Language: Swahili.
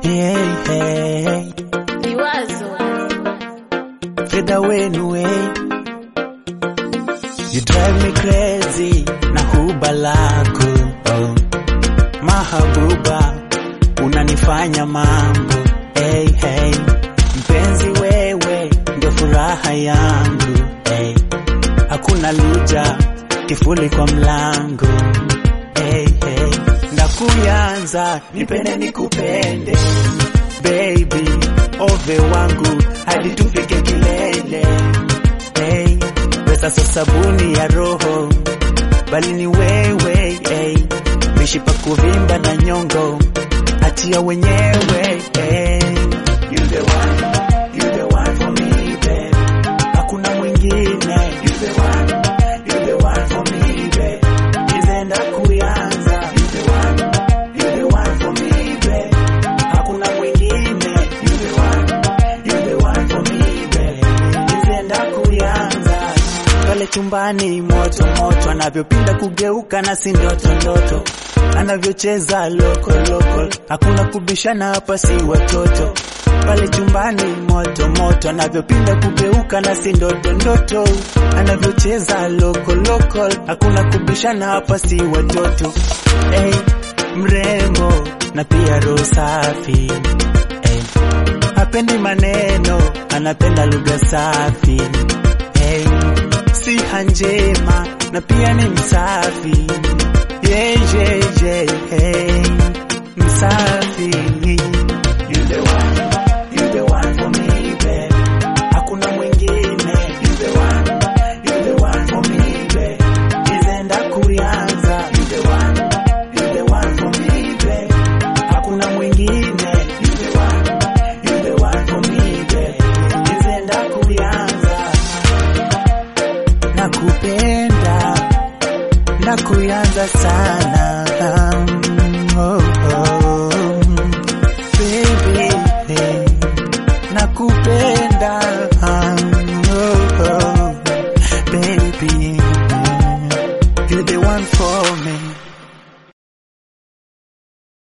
hey, hey. Liwazo Fedha wenu hey. You drive me crazy na huba lako oh. Mahabuba unanifanya mambo hey, hey. Mpenzi wewe ndio furaha yangu hey. Hakuna luja kifuli kwa mlango hey, hey. Ndakuyanza nipende nikupende baby ove wangu hadi tufike kilele hey. Pesa so sabuni ya roho bali ni wewe hey. Mishipa kuvimba na nyongo achia wenyewe hey. You the one, you the one for me babe. Hakuna mwingine you the one, you the one for me babe. Nizenda kuyanza you the one, you the one for me babe. Hakuna mwingine you the one, you the one for me babe. Nizenda kuyanza pale chumbani moto moto, anavyopinda kugeuka na si ndoto ndoto, anavyocheza loko loko, hakuna kubishana hapa, si watoto pale chumbani moto moto, anavyopinda kugeuka na si ndoto ndoto, anavyocheza loko loko, hakuna kubishana hapa, si watoto hey, mrembo na pia roho safi hey, hapendi maneno, anapenda lugha safi hey, siha njema na pia ni msafi yeah, yeah, yeah, hey, msafi You the one, you the one for me, babe. Hakuna mwingine. You the one, you the one for me, babe. Nizenda kuyanza. You the one, you the one for me, babe. Hakuna mwingine. You the one, you the one for me, babe. Nizenda kuyanza. Nakupenda, nakuyanza sana.